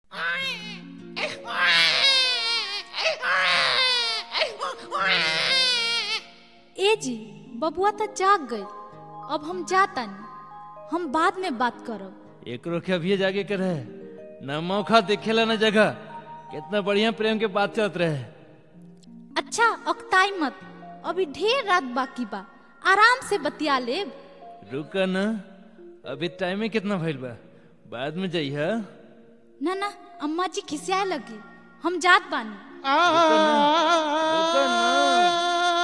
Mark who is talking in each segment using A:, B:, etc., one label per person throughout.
A: ए जी बबुआ तो जाग गई अब हम जातनी हम बाद में बात करब
B: एकरो के अभी जागे के रहे न मौका देखेला न जगह कितना बढ़िया प्रेम के बात चलत रहे
A: अच्छा अकताई मत अभी ढेर रात बाकी बा आराम से बतिया लेब
B: रुक न अभी टाइम में कितना भइल बा बाद में जइह
A: ना ना अम्मा जी खिसियाए लगी हम जात बानी
B: रुक न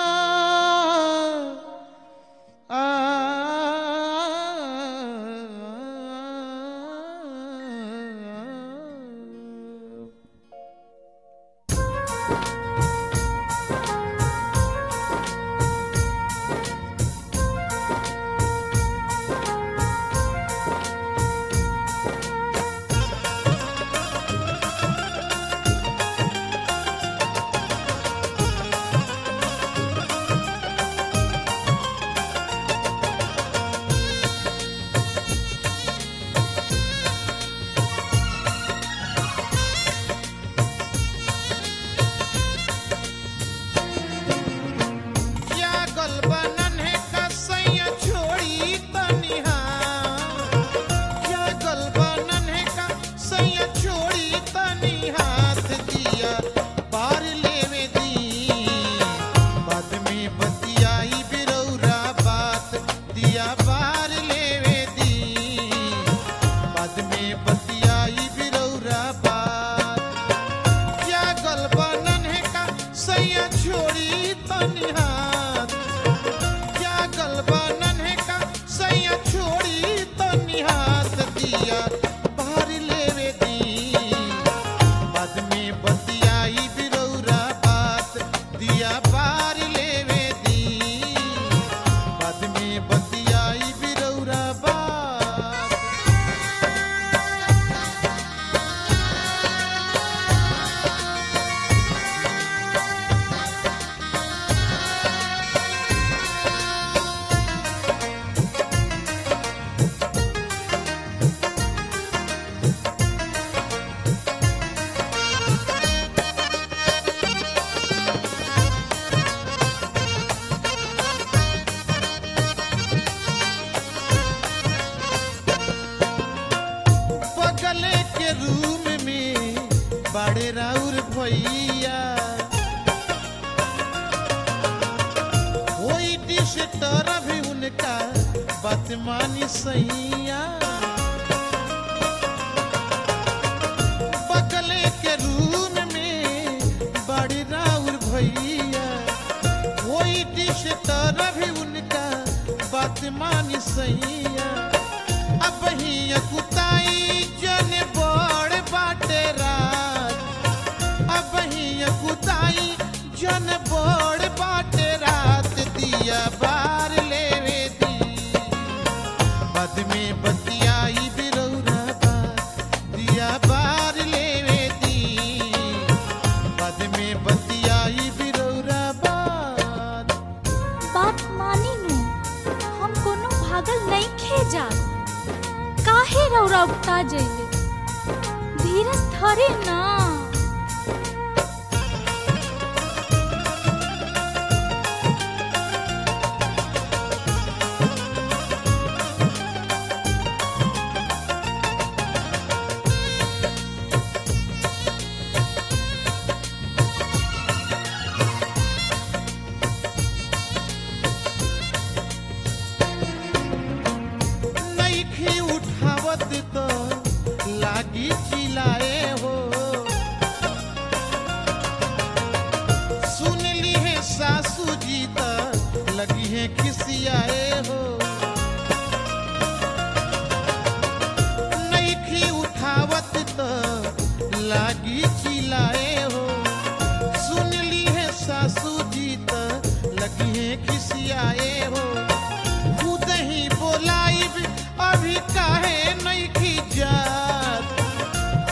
C: जागल बनन है कसैया छोड़ी तनिहा जागल बनन है कसैया छोड़ी तनी हाथ दिया पार लेवे दी बाद में बतियाई बिरौरा बात दिया पार लेवे दी बाद में बतियाई बिरौरा बात जागल बनन है का सैया छोड़ी तनी हाथ जागल बनन है का सैया छोड़ी तनी हाथ दिया बाहर लेवे दी बाद में बतियाई बिरौरा बात दिया बाहर लेवे दी बाद में बतियाई बिरौरा बात बगले के रूम में बड़े राउर भैया कोई डिश तरह भी उनका बदमानी सैया बगले के रूम में बड़े राउर भैया कोई डिश तरह भी उनका बदमानी सैया अब ही कुताई जन बड़ बाटे रात अब ही कुताई जन बड़ बाटे रात दिया बार लेवे दी बाद में बतियाई बिरौरा बात दिया बार लेवे दी बाद में बतियाई बिरौरा बात
A: बात मानी नु हम कोनो भागल नहीं खे जा काहे रौरा उगता जइले धीरज धरे ना
C: नइखे उठावत तो लागी चिल्लाए हो सुन ली है सासू जी त लगी है खिसियाए हो नइखे उठावत तो लागी चिल्लाए हो सुन ली है सासू जी त लगी है खिसियाए हो खुद ही बोलाइब अभी काहे नहीं की जात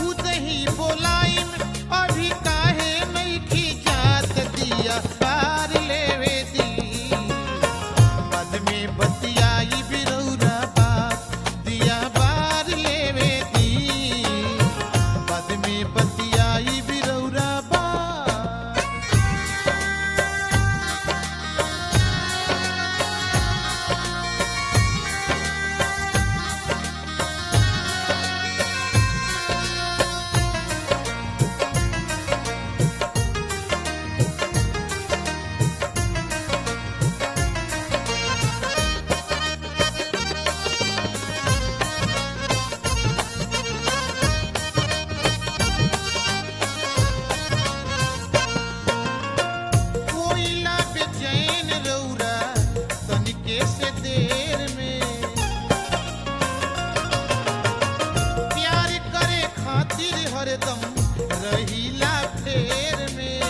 C: हरदम रहीला फेर में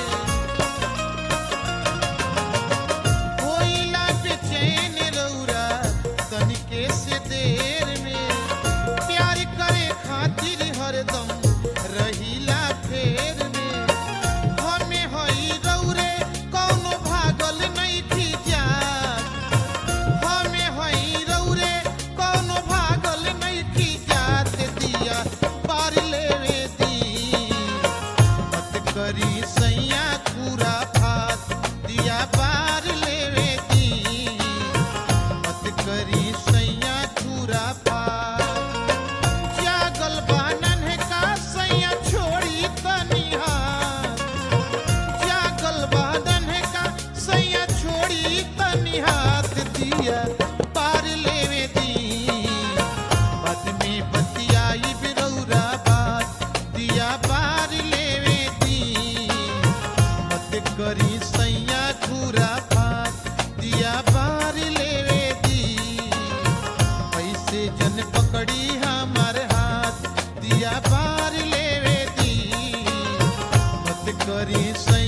C: होइला बेचैन रौरा तनिके से देर में प्यार करे खातिर हरदम रहीला फेर में हमें हई रौरे कौनो भागल नहीं थी जा हमें हई रौरे कौनो भागल नहीं थी जात दिया पार लेवे दी मत करी सैया पूरा भात दिया पार लेवे दी मत करी सैया पूरा भात जागल बानन है का सैया छोड़ी तनिहा जागल बादन है का सैया छोड़ी तनी हाथ दिया पार लेवे दी बाद में बतियाई बिरौरा बात दिया पार लेवे दी मत करी सैया घूरा बात दिया पार लेवे दी पैसे जन पकड़ी हमार हाथ दिया पार लेवे दी मत करी सैया